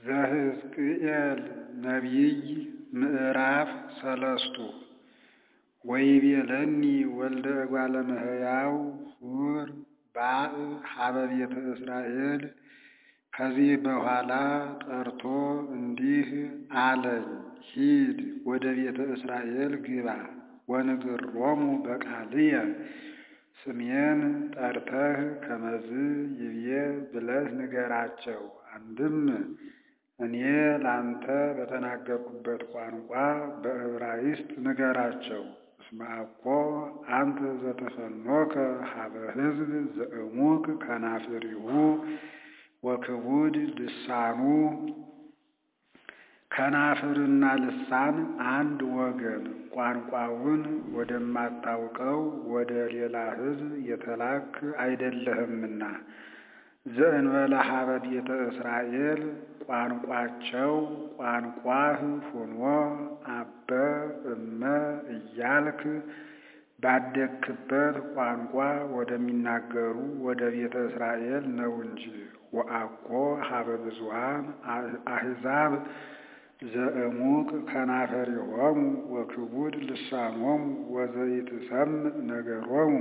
ዘሕዝቅኤል ነቢይ ምዕራፍ ሰለስቱ ወይቤለኒ ወልደ እጓለ እመሕያው ሑር ባእ ኀበ ቤተ እስራኤል ከዚህ በኋላ ጠርቶ እንዲህ አለኝ፣ ሂድ ወደ ቤተ እስራኤል ግባ ወንግሮሙ በቃልየ ስሜን ጠርተህ ከመዝ ይብዬ ብለህ ንገራቸው። አንድም እኔ ላንተ በተናገርኩበት ቋንቋ በዕብራይስጥ ንገራቸው። እስመ አኮ አንተ ዘተፈኖከ ኀበ ሕዝብ ዘእሙቅ ከናፍሪሁ ወክቡድ ልሳኑ ከናፍርና ልሳን አንድ ወገን ቋንቋውን ወደማታውቀው ወደ ሌላ ሕዝብ የተላክ አይደለህምና ዘእንበለ ኀበ ቤተ እስራኤል ቋንቋቸው ቋንቋህ ሆኖ አበ እመ እያልክ ባደግክበት ቋንቋ ወደሚናገሩ ወደ ቤተ እስራኤል ነው እንጂ ወአኮ ኀበ ብዙኃን አሕዛብ ዘእሙቅ ከናፈሪሆሙ ወክቡድ ልሳኖሙ ወዘኢትሰምዕ ነገሮሙ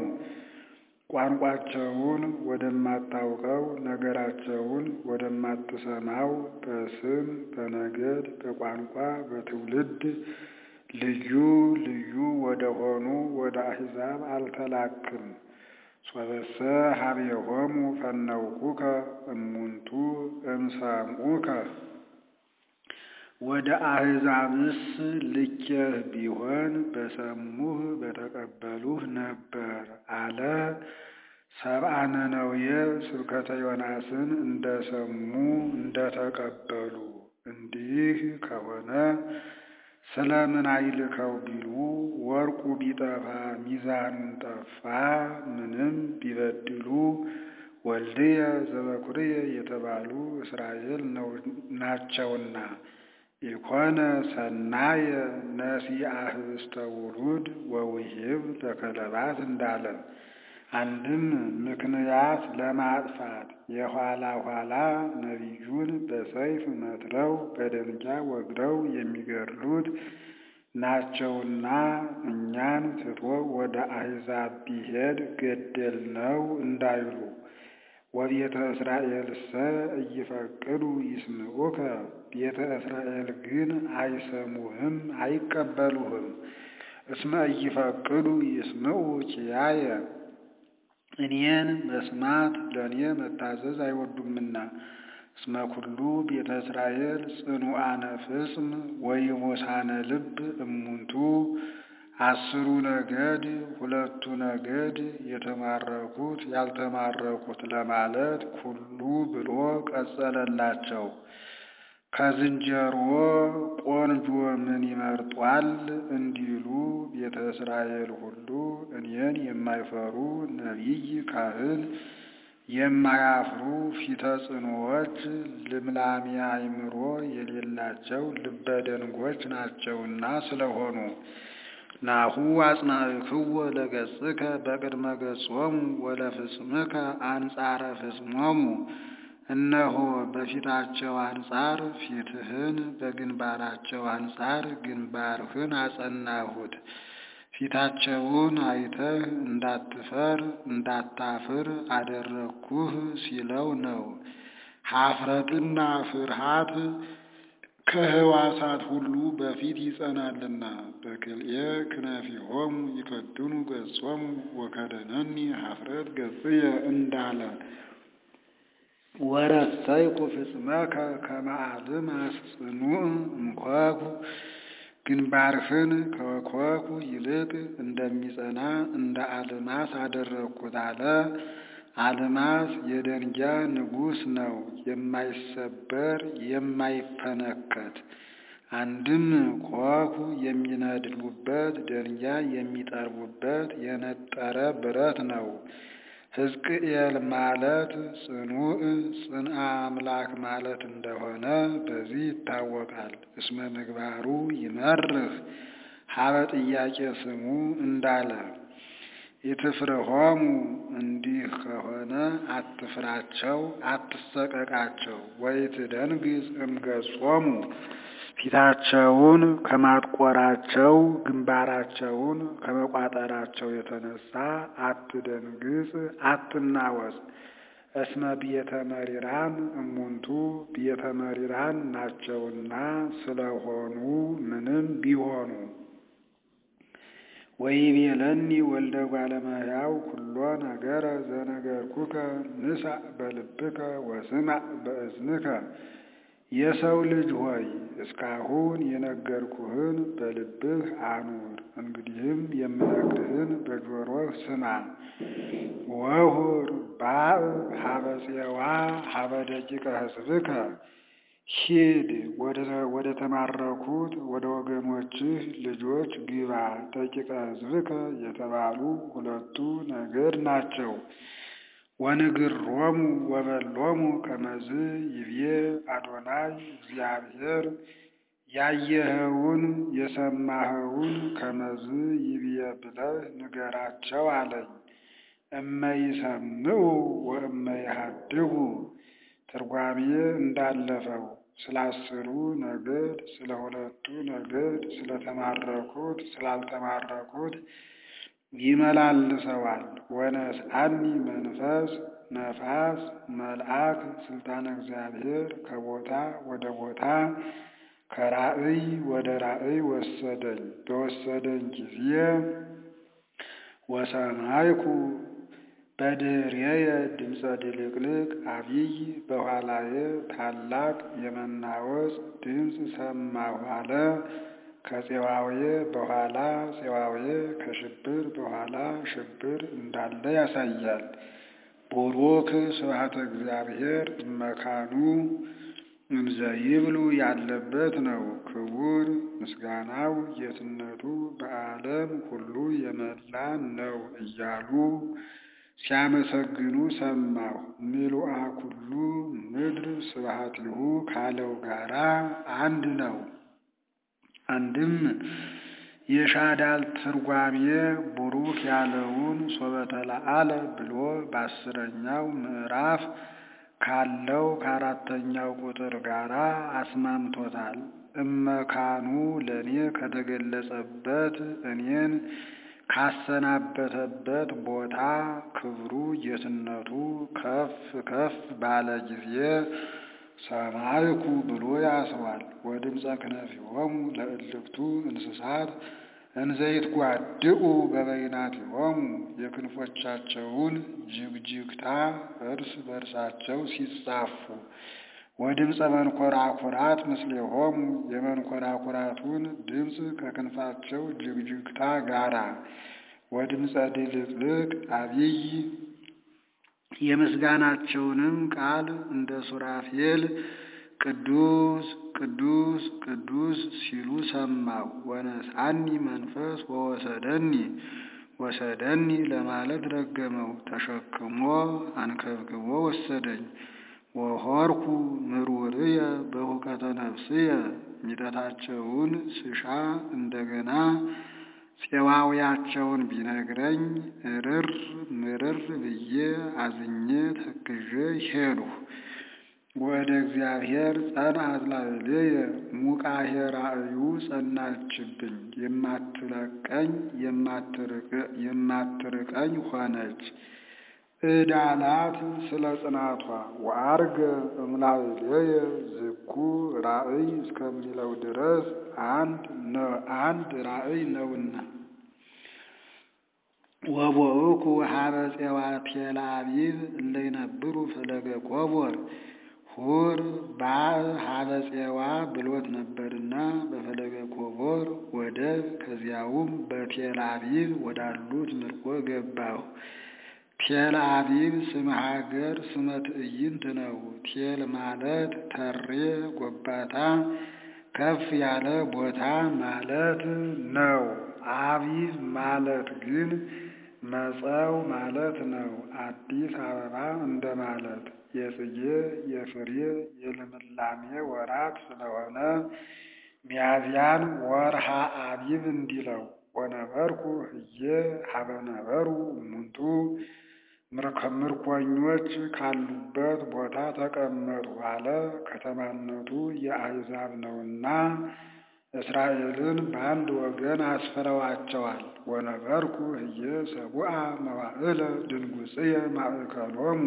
ቋንቋቸውን ወደማታውቀው ነገራቸውን ወደማትሰማው በስም በነገድ በቋንቋ በትውልድ ልዩ ልዩ ወደሆኑ ወደ አሕዛብ አልተላክም። ሶበሰ ኀቤሆሙ ፈነውኩከ እሙንቱ እምሰምዑከ ወደ አሕዛብስ ልኬህ ቢሆን በሰሙህ በተቀበሉህ ነበር አለ። ሰብአ ነነዌ ስብከተ ዮናስን እንደ ሰሙ እንደ ተቀበሉ እንዲህ ከሆነ ስለምን አይልከው ቢሉ ወርቁ ቢጠፋ ሚዛኑን ጠፋ፣ ምንም ቢበድሉ ወልድየ ዘበኩርየ የተባሉ እስራኤል ናቸውና ኢኮነ ሰናየ ነሲአ ኅብስተ ውሉድ ወውሂብ ለከለባት እንዳለ አንድም ምክንያት ለማጥፋት የኋላ ኋላ ነቢዩን በሰይፍ መትረው በደንጊያ ወግረው የሚገድሉት ናቸውና እኛን ትቶ ወደ አሕዛብ ቢሄድ ገደልነው እንዳይሉ ወቤተ እስራኤልሰ እይፈቅዱ ይስምዑከ ቤተ እስራኤል ግን አይሰሙህም አይቀበሉህም። እስመ እይፈቅዱ ይስምዑ ኪያየ እኔን መስማት ለእኔ መታዘዝ አይወዱምና። እስመ ኩሉ ቤተ እስራኤል ጽኑዓነ ፍጽም ወይሙሳነ ልብ እሙንቱ አስሩ ነገድ ሁለቱ ነገድ የተማረኩት ያልተማረኩት ለማለት ኩሉ ብሎ ቀጸለላቸው። ከዝንጀሮ ቆንጆ ምን ይመርጧል እንዲሉ ቤተ እስራኤል ሁሉ እኔን የማይፈሩ ነቢይ ካህን የማያፍሩ ፊተ ጽኑዎች ልምላሜ አእምሮ የሌላቸው ልበ ደንጎች ናቸውና ስለሆኑ ናሁ አጽናዕክዎ ለገጽከ በቅድመ ገጾሙ ወለፍጽምከ አንጻረ ፍጽሞሙ እነሆ በፊታቸው አንጻር ፊትህን በግንባራቸው አንጻር ግንባርህን አጸናሁት። ፊታቸውን አይተህ እንዳትፈር እንዳታፍር አደረግኩህ ሲለው ነው። ኀፍረትና ፍርሃት ከሕዋሳት ሁሉ በፊት ይጸናልና። በክልኤ ክነፊሆሙ ይከድኑ ገጾሙ ወከደነኒ ኀፍረት ገጽየ እንዳለ ወረሰይኩ ፍጽመከ ከመ አልማስ ጽኑዕ እምኮኩ ግንባርህን ከኮኩ ይልቅ እንደሚጸና እንደ አልማስ አደረግኩት አለ። አልማስ የደንጊያ ንጉሥ ነው፣ የማይሰበር የማይፈነከት። አንድም ኮኩ የሚነድሉበት ደንጊያ የሚጠርቡበት የነጠረ ብረት ነው። ሕዝቅኤል ማለት ጽኑዕ ጽንአ አምላክ ማለት እንደሆነ በዚህ ይታወቃል። እስመ ምግባሩ ይመርህ ሀበ ጥያቄ ስሙ እንዳለ ኢትፍርሆሙ እንዲህ ከሆነ አትፍራቸው፣ አትሰቀቃቸው። ወኢትደንግጽ እምገጾሙ ፊታቸውን ከማጥቆራቸው ግንባራቸውን ከመቋጠራቸው የተነሳ አትደንግጽ፣ አትናወጽ። እስመ ቤተ መሪራን እሙንቱ ቤተ መሪራን ናቸውና ስለሆኑ ምንም ቢሆኑ ወይቤለኒ ወልደ እጓለ እመሕያው ኩሎ ነገረ ዘነገርኩከ ንሳእ በልብከ ወስማዕ በእዝንከ። የሰው ልጅ ሆይ እስካሁን የነገርኩህን በልብህ አኑር፣ እንግዲህም የምነግርህን በጆሮህ ስማ። ወሁር ባእ ሀበ ፄዋ ሀበ ደቂቀ ሕዝብከ ሂድ ወደ ተማረኩት ወደ ወገኖችህ ልጆች ግባ። ደቂቀ ሕዝብከ የተባሉ ሁለቱ ነገድ ናቸው። ወንግሮሙ ወበሎሙ ከመዝ ይብዬ አዶናይ እግዚአብሔር ያየኸውን የሰማኸውን ከመዝ ይብዬ ብለህ ንገራቸው አለኝ። እመይሰምዑ ወእመይሃድጉ ትርጓሜ እንዳለፈው ስለ አስሩ ነገድ ስለ ሁለቱ ነገድ ስለተማረኩት ስላልተማረኩት ይመላልሰዋል። ወነስአኒ መንፈስ ነፋስ መልአክ ስልጣነ እግዚአብሔር ከቦታ ወደ ቦታ ከራእይ ወደ ራእይ ወሰደኝ። በወሰደኝ ጊዜ ወሰማይኩ በድሬየ ድምፀ ድልቅልቅ አብይ በኋላዬ ታላቅ የመናወጽ ድምፅ ሰማሁ አለ። ከፄዋዌ በኋላ ፄዋዌ ከሽብር በኋላ ሽብር እንዳለ ያሳያል። ቡሩክ ስብሐተ እግዚአብሔር እመካኑ እንዘ ይብሉ ያለበት ነው። ክቡር ምስጋናው ጌትነቱ በዓለም ሁሉ የመላ ነው እያሉ ሲያመሰግኑ ሰማሁ። ምሉአ ኩሉ ምድር ስብሐቲሁ ካለው ጋራ አንድ ነው። አንድም የሻዳል ትርጓሜ ቡሩክ ያለውን ሶበተለአለ ብሎ በአስረኛው ምዕራፍ ካለው ከአራተኛው ቁጥር ጋራ አስማምቶታል። እመካኑ ለእኔ ከተገለጸበት እኔን ካሰናበተበት ቦታ ክብሩ ጌትነቱ ከፍ ከፍ ባለ ጊዜ ሰማይኩ ብሎ ያስሯል። ወድምፀ ክነፊሆሙ ለእልክቱ እንስሳት እንዘይትጓድኡ በበይናቲሆሙ የክንፎቻቸውን ጅግጅግታ እርስ በርሳቸው ሲጻፉ ወድምፀ መንኮራኩራት ምስሌሆሙ የመንኮራኩራቱን ድምፅ ከክንፋቸው ጅግጅግታ ጋራ ወድምፀ ድልቅልቅ አብይ የምስጋናቸውንም ቃል እንደ ሱራፌል ቅዱስ ቅዱስ ቅዱስ ሲሉ ሰማሁ። ወነስአኒ መንፈስ ወወሰደኒ ወሰደኒ ለማለት ረገመው ተሸክሞ አንከብክቦ ወሰደኝ። ወሆርኩ ምሩርየ በሁከተ ነፍስየ ሚጠታቸውን ስሻ እንደገና ፄዋውያቸውን ቢነግረኝ እርር ምርር ብዬ አዝኜ ተክዤ ሄድሁ። ወደ እግዚአብሔር ጸንዐት ላዕሌየ ሙቃሄ ራእዩ ጸናችብኝ፣ የማትለቀኝ የማትርቀኝ ሆነች። ዕዳላት ስለ ጽናቷ ወአርገ እምላዕሌየ ዝኩ ራእይ እስከሚለው ድረስ አንድ አንድ ራእይ ነውና። ወቦእኩ ሀበ ፄዋ ቴልአቢብ እለ ይነብሩ ፈለገ ኮቦር ሁር ባእ ሀበ ፄዋ ብሎት ነበርና በፈለገ ኮቦር ወደብ ከዚያውም በቴልአቢብ ወዳሉት ምርኮ ገባሁ። ቴል አቢብ ስመ ሀገር ስመ ትዕይንት ነው። ቴል ማለት ተሬ ጎባታ ከፍ ያለ ቦታ ማለት ነው። አቢብ ማለት ግን መጸው ማለት ነው። አዲስ አበባ እንደማለት የጽጌ የፍሬ የልምላሜ ወራት ስለሆነ ሚያዝያን ወርሃ አቢብ እንዲለው ወነበርኩ ህዬ ሀበ ነበሩ እሙንቱ ምርኮኞች ካሉበት ቦታ ተቀመጡ አለ። ከተማነቱ የአሕዛብ ነውና እስራኤልን በአንድ ወገን አስፍረዋቸዋል። ወነበርኩ ህዬ ሰቡአ መዋዕለ ድንጉጽየ ማእከሎሙ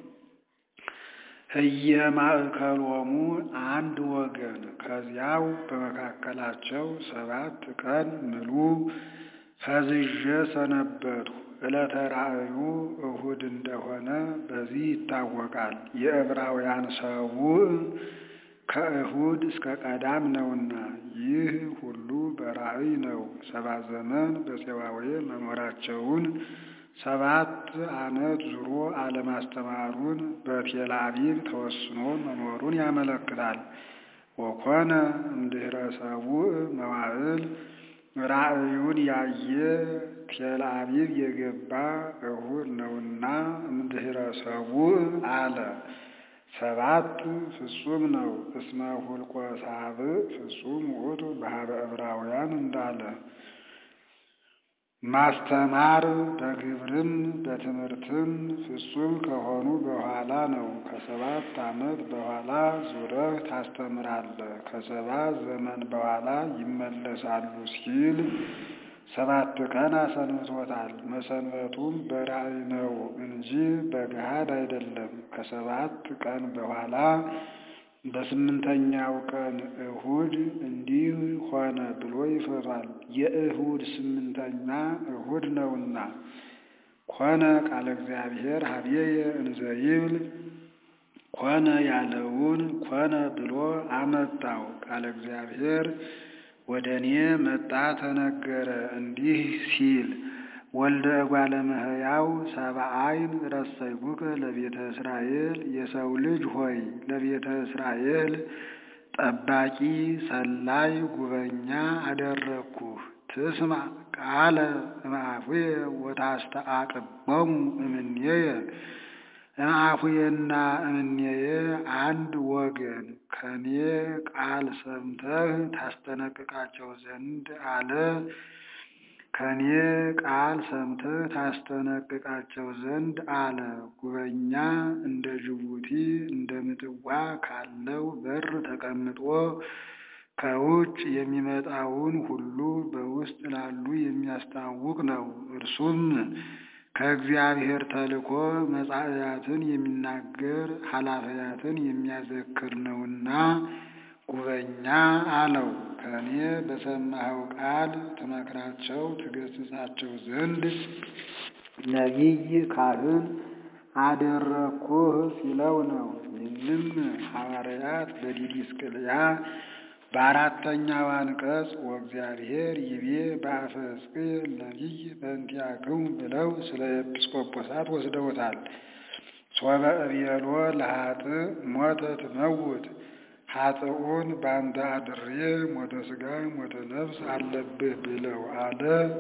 ህየ ማእከሎሙ አንድ ወገን ከዚያው በመካከላቸው ሰባት ቀን ምሉ ፈዝዤ ሰነበቱ። ዕለተ ራእዩ እሁድ እንደሆነ በዚህ ይታወቃል። የዕብራውያን ሰቡዕ ከእሁድ እስከ ቀዳም ነውና ይህ ሁሉ በራእይ ነው። ሰባት ዘመን በፄዋዌ መኖራቸውን ሰባት ዓመት ዙሮ አለማስተማሩን በቴል አቢብ ተወስኖ መኖሩን ያመለክታል። ወኮነ እምድኅረ ሰቡዕ መዋዕል ራእዩን ያየ ቴል አቢብ የገባ እሁድ ነውና እምድኅረ ሰቡዕ አለ። ሰባት ፍጹም ነው። እስመ ሁልቆ ሳብዕ ፍጹም ውእቱ በሀበ ዕብራውያን እንዳለ ማስተማር በግብርም በትምህርትም ፍጹም ከሆኑ በኋላ ነው። ከሰባት ዓመት በኋላ ዙረህ ታስተምራለህ፣ ከሰባት ዘመን በኋላ ይመለሳሉ ሲል ሰባት ቀን አሰንብቶታል። መሰንበቱም በራእይ ነው እንጂ በገሃድ አይደለም። ከሰባት ቀን በኋላ በስምንተኛው ቀን እሁድ እንዲህ ሆነ ብሎ ይፈቷል። የእሁድ ስምንተኛ እሁድ ነውና ኮነ ቃለ እግዚአብሔር ሀቤየ እንዘ ይብል ኮነ ያለውን ኮነ ብሎ አመጣው። ቃለ እግዚአብሔር ወደ እኔ መጣ ተነገረ እንዲህ ሲል ወልደ እጓለ እመሕያው ሰብአይን ረሰይኩከ ለቤተ እስራኤል የሰው ልጅ ሆይ ለቤተ እስራኤል ጠባቂ ሰላይ ጉበኛ አደረግኩህ። ትስማ ቃለ እምአፉየ ወታስተአቅቦሙ እምኔየ እምአፉየና እምኔየ አንድ ወገን ከኔ ቃል ሰምተህ ታስጠነቅቃቸው ዘንድ አለ ከኔ ቃል ሰምተህ ታስጠነቅቃቸው ዘንድ አለ። ጉበኛ እንደ ጅቡቲ እንደ ምጽዋ ካለው በር ተቀምጦ ከውጭ የሚመጣውን ሁሉ በውስጥ ላሉ የሚያስታውቅ ነው። እርሱም ከእግዚአብሔር ተልኮ መጻእያትን የሚናገር ኃላፊያትን የሚያዘክር ነውና ጉበኛ አለው። ከእኔ በሰማኸው ቃል ትመክራቸው ትገሥጻቸው ዘንድ ነቢይ ካህን አደረግኩህ ሲለው ነው። ይህንም ሐዋርያት በዲድስቅልያ በአራተኛው አንቀጽ ወእግዚአብሔር ይቤ በአፈ ሕዝቅኤል ነቢይ በእንቲአክሙ ብለው ስለ ኤጲስቆጶሳት ወስደውታል። ሶበ እቤሎ ለኃጥእ ሞተ ትመውት ኃጥኡን በአንተ አድሬ ሞተ ሥጋ ሞተ ነፍስ አለብህ ብለው አለ።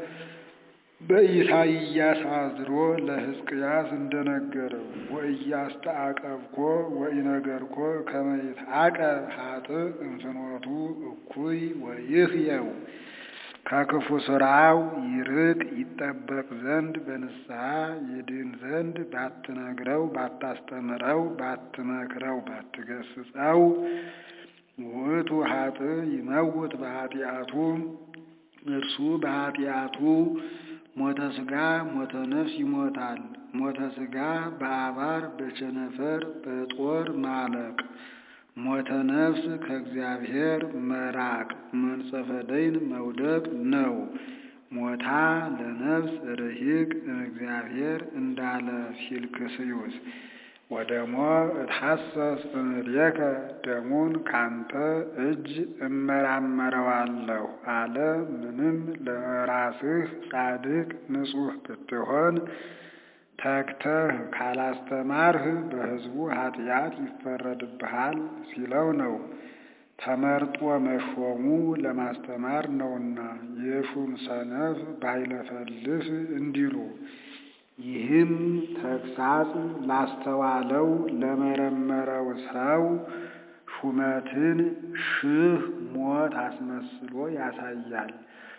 በኢሳይያስ አዝሮ ለሕዝቅያስ እንደነገረው ወኢያስተአቀብኮ ወኢነገርኮ ከመ ይትዐቀብ ኃጥእ እንፍኖቱ እኩይ ወይህየው ከክፉ ሥራው ይርቅ ይጠበቅ ዘንድ በንስሐ ይድን ዘንድ ባትነግረው፣ ባታስተምረው፣ ባትመክረው፣ ባትገስጸው ውእቱ ኃጥእ ይመውት በኃጢአቱ እርሱ በኃጢአቱ ሞተ ሥጋ ሞተ ነፍስ ይሞታል። ሞተ ሥጋ በአባር በቸነፈር በጦር ማለቅ፣ ሞተ ነፍስ ከእግዚአብሔር መራቅ መንጸፈ ደይን መውደቅ ነው። ሞታ ለነፍስ ርሂቅ እግዚአብሔር እንዳለ ፊልክስዩስ ወደሞ እትሐሰስ እምኔከ ደሙን ካንተ እጅ እመራመረዋለሁ አለ። ምንም ለራስህ ጻድቅ ንጹሕ ብትሆን ተግተህ ካላስተማርህ በሕዝቡ ኃጢአት ይፈረድብሃል ሲለው ነው። ተመርጦ መሾሙ ለማስተማር ነውና የሹም ሰነፍ ባይለፈልፍ እንዲሉ ይህም ተግሳጽ ላስተዋለው ለመረመረው ሰው ሹመትን ሺህ ሞት አስመስሎ ያሳያል።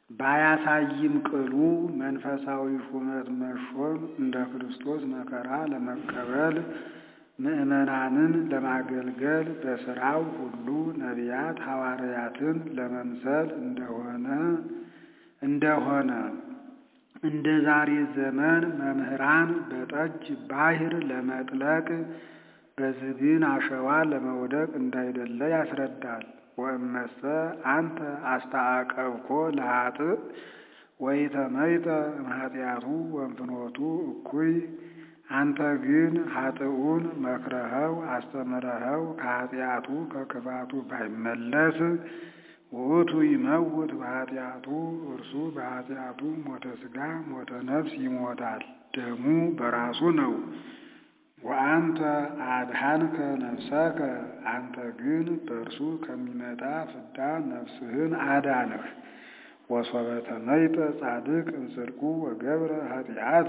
ባያሳይም ቅሉ መንፈሳዊ ሹመት መሾም እንደ ክርስቶስ መከራ ለመቀበል ምዕመናንን ለማገልገል በሥራው ሁሉ ነቢያት ሐዋርያትን ለመምሰል እንደሆነ እንደሆነ እንደ ዛሬ ዘመን መምህራን በጠጅ ባሕር ለመጥለቅ በዝግን አሸዋ ለመውደቅ እንዳይደለ ያስረዳል። ወእመሰ አንተ አስተአቀብኮ ለኃጥእ ወኢተመይተ እምኃጢአቱ ወእምፍኖቱ እኩይ አንተ ግን ኃጥኡን መክረኸው አስተምረኸው ከኃጢአቱ ከክፋቱ ባይመለስ ውእቱ ይመውት በኃጢአቱ እርሱ በኃጢአቱ ሞተ ሥጋ ሞተ ነፍስ ይሞታል፣ ደሙ በራሱ ነው። ወአንተ አድኃንከ ነፍሰከ አንተ ግን በእርሱ ከሚመጣ ፍዳ ነፍስህን አዳንህ። ወሶበ ተመይጠ ጻድቅ እምጽድቁ ወገብረ ኃጢአተ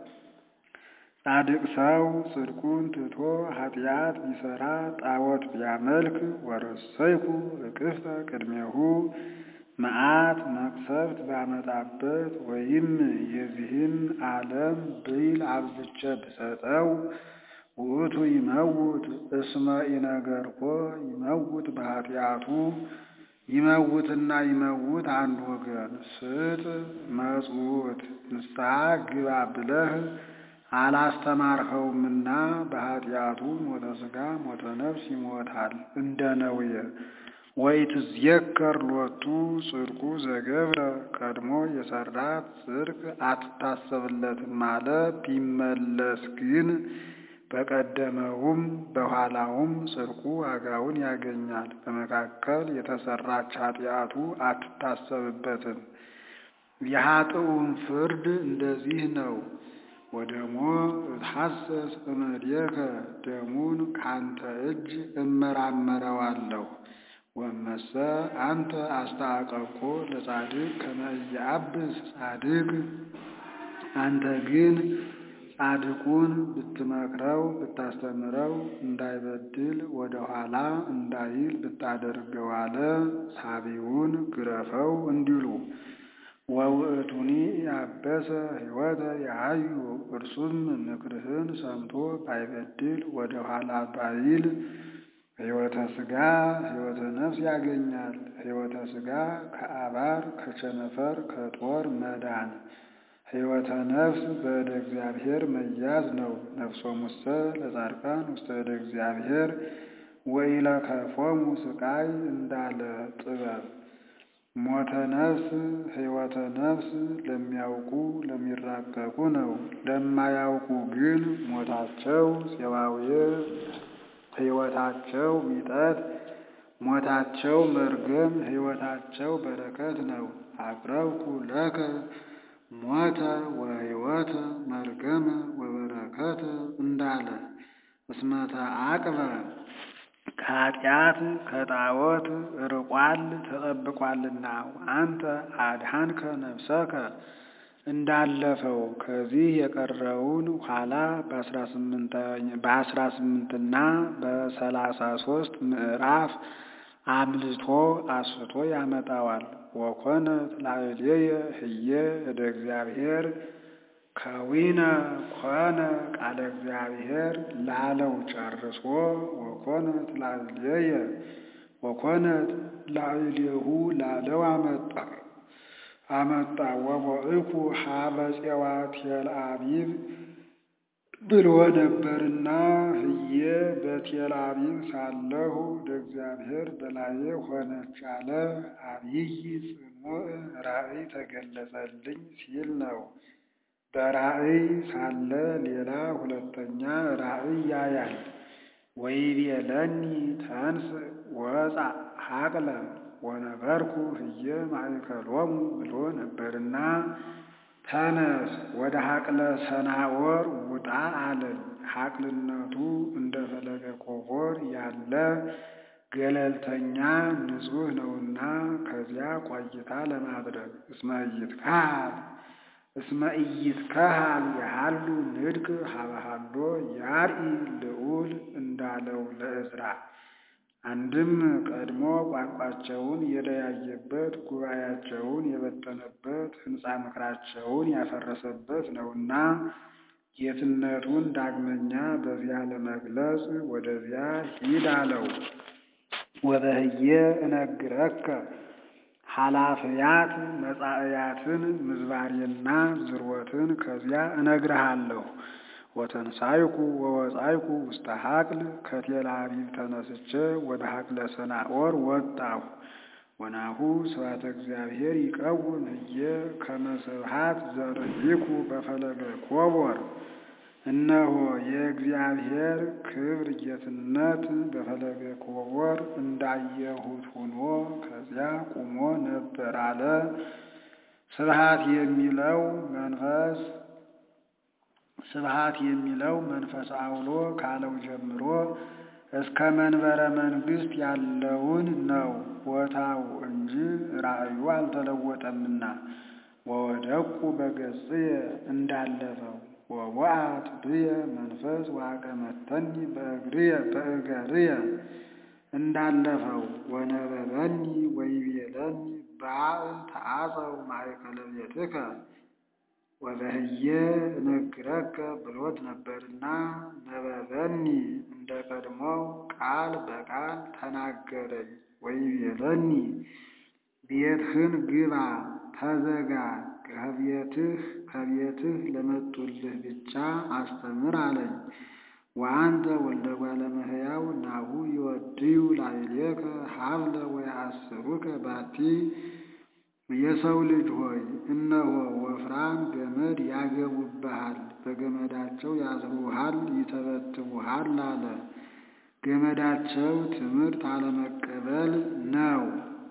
ጻድቅ ሰው ጽድቁን ትቶ ኃጢአት ቢሰራ ጣዖት ቢያመልክ ወረሰይኩ እቅፍተ ቅድሜሁ መዓት መቅሰፍት ባመጣበት ወይም የዚህን ዓለም ብይል አብዝቼ ብሰጠው ውእቱ ይመውት እስመ ኢነገርኮ ይመውት በኃጢአቱ ይመውትና ይመውት አንድ ወገን ስጥ መጽውት ንስሐ ግባ ብለህ አላስተማርኸውምና በኃጢአቱ ሞተ ሥጋ ሞተ ነፍስ ይሞታል እንደ ነውየ ወኢትዝየከር ሎቱ ጽድቁ ዘገብረ ቀድሞ የሰራት ጽድቅ አትታሰብለትም አለ። ቢመለስ ግን በቀደመውም በኋላውም ጽድቁ ዋጋውን ያገኛል። በመካከል የተሰራች ኃጢአቱ አትታሰብበትም። የኃጥኡን ፍርድ እንደዚህ ነው። ወደሞ እትሐሰስ እምእዴከ ደሙን ካንተ እጅ እመራመረዋለሁ። ወመሰ አንተ አስተአቀብኮ ለጻድቅ ከመ ኢያብስ ጻድቅ አንተ ግን ጻድቁን ብትመክረው ብታስተምረው እንዳይበድል ወደ ኋላ እንዳይል ብታደርገው አለ። ሳቢውን ግረፈው እንዲሉ ወውእቱኒ ያበሰ ሕይወተ ያሃዩ እርሱም ምክርህን ሰምቶ ባይበድል ወደ ኋላ ባይል ሕይወተ ሥጋ ሕይወተ ነፍስ ያገኛል። ሕይወተ ሥጋ ከአባር ከቸነፈር ከጦር መዳን፣ ሕይወተ ነፍስ በእደ እግዚአብሔር መያዝ ነው። ነፍሶሙሰ ለጻድቃን ውስተ እደ እግዚአብሔር ወኢለከፎሙ ስቃይ እንዳለ ጥበብ ሞተ ነፍስ ሕይወተ ነፍስ ለሚያውቁ ለሚራቀቁ ነው። ለማያውቁ ግን ሞታቸው ፄባዌ ሕይወታቸው ሚጠት ሞታቸው መርገም ሕይወታቸው በረከት ነው። አቅረብኩ ለከ ሞተ ወሕይወተ መርገመ ወበረከተ እንዳለ እስመተ አቅበ ከኃጢአት ከጣዖት ርቋል ተጠብቋልና አንተ አድኃንከ ነፍሰከ እንዳለፈው ከዚህ የቀረውን ኋላ በአስራ ስምንትና በሰላሳ ሶስት ምዕራፍ አምልቶ አስቶ ያመጣዋል። ወኮነት ላዕሌየ ህየ እደ እግዚአብሔር ከዊነ ኮነ ቃለ እግዚአብሔር ላለው ጨርሶ ወኮነት ላዕሌየ ወኮነት ላዕሌሁ ላለው አመጣ አመጣ ወቦእኩ ሀበ ፄዋቴል አቢብ ብሎ ነበርና ህየ በቴል አቢብ ሳለሁ ለእግዚአብሔር በላዬ ሆነች አለ። አብይ ጽኑዕ ራእይ ተገለጸልኝ ሲል ነው። በራእይ ሳለ ሌላ ሁለተኛ ራእይ ያያል። ወይቤለኒ ተንስ ወፃ ሀቅለ ወነበርኩ ህየ ማእከሎሙ ብሎ ነበርና ተነስ ወደ ሀቅለ ሰናወር ውጣ አለኝ። ሀቅልነቱ እንደ ፈለገ ኮቦር ያለ ገለልተኛ ንጹሕ ነውና ከዚያ ቆይታ ለማድረግ እስመ ኢይትከሃል እስመ ኢይትከሃል ያሃሉ ንድቅ ሀበሃሎ ያርኢ ልዑል እንዳለው ለእዝራ አንድም ቀድሞ ቋንቋቸውን የለያየበት ጉባኤያቸውን የበተነበት ሕንፃ ምክራቸውን ያፈረሰበት ነውና ጌትነቱን ዳግመኛ በዚያ ለመግለጽ ወደዚያ ሂድ አለው። ወበህየ እነግረከ ኃላፊያት መጻእያትን ምዝባሬና ዝርወትን ከዚያ እነግርሃለሁ። ወተንሳይኩ ወወጻይኩ ውስተ ሀቅል ከቴል አቢብ ተነስቼ ወደ ሀቅለ ሰናዖር ወጣሁ። ወናሁ ስብሐተ እግዚአብሔር ይቀውም ህየ ከመ ስብሐት ዘርኢኩ በፈለገ ኮቦር። እነሆ የእግዚአብሔር ክብር ጌትነት በፈለገ ኮቦር እንዳየሁት ሆኖ ከዚያ ቁሞ ነበር አለ። ስብሐት የሚለው መንፈስ ስብሐት የሚለው መንፈስ አውሎ ካለው ጀምሮ እስከ መንበረ መንግስት ያለውን ነው ቦታው እንጂ ራእዩ አልተለወጠምና። ወወደቁ በገጽየ እንዳለፈው ወወአት ብየ መንፈስ ዋቀመተኒ በእግርየ በእገርየ እንዳለፈው ወነበበኒ ወይቤለኒ በአል ተአጸው ማእከለ ቤትከ ወበህየ እነግረከ ብሎት ነበርና ነበበኒ እንደ ቀድሞው ቃል በቃል ተናገረኝ። ወይቤለኒ ቤትህን ግባ ተዘጋ፣ ከቤትህ ከቤትህ ለመጡልህ ብቻ አስተምር አለኝ። ወአንተ ወልደ እጓለ እመሕያው ናሁ ይወድዩ ላዕሌከ ሀብለ ወየአስሩከ ባቲ የሰው ልጅ ሆይ እነሆ ወፍራም ገመድ ያገቡብሃል፣ በገመዳቸው ያስሩሃል፣ ይተበትቡሃል አለ። ገመዳቸው ትምህርት አለመቀበል ነው።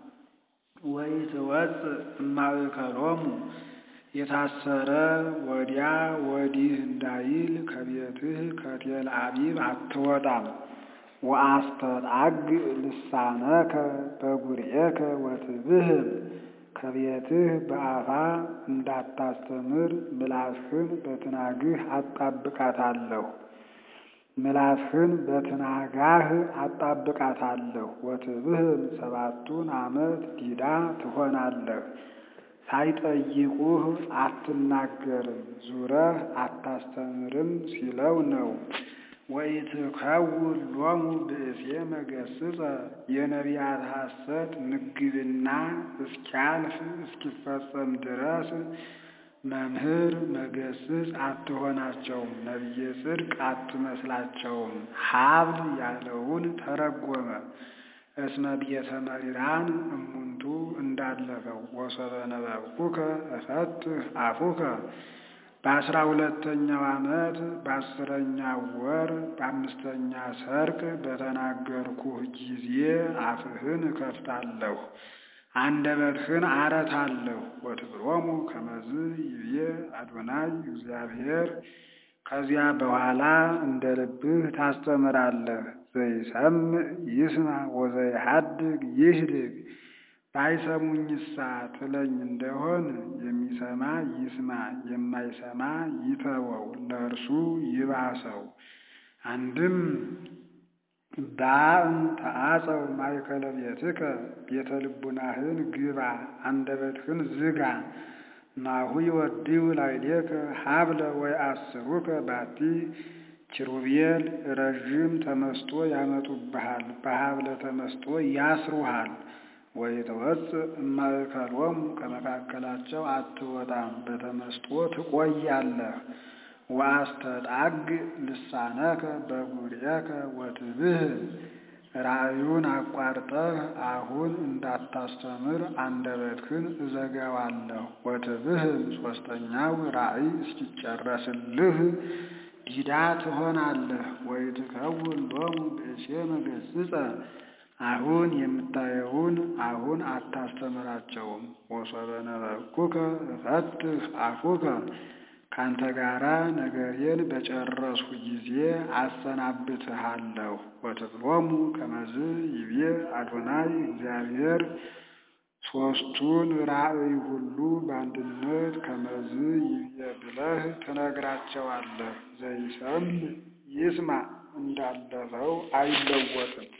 ወኢትወፅእ እማእከሎሙ የታሰረ ወዲያ ወዲህ እንዳይል ከቤትህ ከቴል አቢብ አትወጣም። ወአስተጣግ ልሳነከ በጉርኤከ ወትብህም ከቤትህ በአፋ እንዳታስተምር ምላስህን በትናግህ አጣብቃታለሁ ምላስህን በትናጋህ አጣብቃታለሁ። ወትብህም ሰባቱን ዓመት ዲዳ ትሆናለህ። ሳይጠይቁህ አትናገርም፣ ዙረህ አታስተምርም ሲለው ነው። ወኢትከውን ሎሙ ብእሴ መገስጸ የነቢያት ሐሰት ምግብና እስኪያልፍ እስኪፈጸም ድረስ መምህር መገስጽ አትሆናቸውም፣ ነቢየ ጽድቅ አትመስላቸውም። ሀብል ያለውን ተረጎመ። እስመ ቤተ መሪራን እሙንቱ እንዳለፈው ወሶበ ነበብኩከ እፈትህ አፉከ በአስራ ሁለተኛው ዓመት በአስረኛው ወር በአምስተኛ ሰርቅ በተናገርኩህ ጊዜ አፍህን እከፍታለሁ አንደበትህን አረታለሁ። ወትብሎሙ ከመዝ ይብዬ አዶናይ እግዚአብሔር ከዚያ በኋላ እንደ ልብህ ታስተምራለህ። ዘይሰምዕ ይስማ ወዘይሐድግ ይህድግ ባይሰሙኝሳ ትለኝ እንደሆን የሚሰማ ይስማ፣ የማይሰማ ይተወው፣ ለእርሱ ይባሰው። አንድም ባእም ተአጸው ማእከለ ቤትከ ቤተ ልቡናህን ግባ፣ አንደበትህን ዝጋ። ናሁ ይወድዩ ላዕሌከ ሀብለ ወይአስሩከ ባቲ ኪሩቤል ረዥም ተመስጦ ያመጡብሃል፣ በሀብለ ተመስጦ ያስሩሃል። ወይትወፅእ እማእከሎሙ ከመካከላቸው አትወጣም፣ በተመስጦ ትቆያለህ። ወአስተጣግ ልሳነከ በጉርኤከ ወትብህም ራእዩን አቋርጠህ አሁን እንዳታስተምር አንደበትህን እዘጋዋለሁ። ወትብህም ሦስተኛው ራእይ እስኪጨረስልህ ዲዳ ትሆናለህ። ወይትከውን ሎሙ ብእሴ መገስጸ አሁን የምታየውን አሁን አታስተምራቸውም። ወሶበ ነበብኩከ እፈትህ አፉከ ካንተ ጋራ ነገሬን በጨረስሁ ጊዜ አሰናብትሃለሁ። ወትብሎሙ ከመዝ ይቤ አዶናይ እግዚአብሔር ሦስቱን ራእይ ሁሉ በአንድነት ከመዝ ይቤ ብለህ ትነግራቸዋለህ። ዘይሰምዕ ይስማ እንዳለፈው አይለወጥም።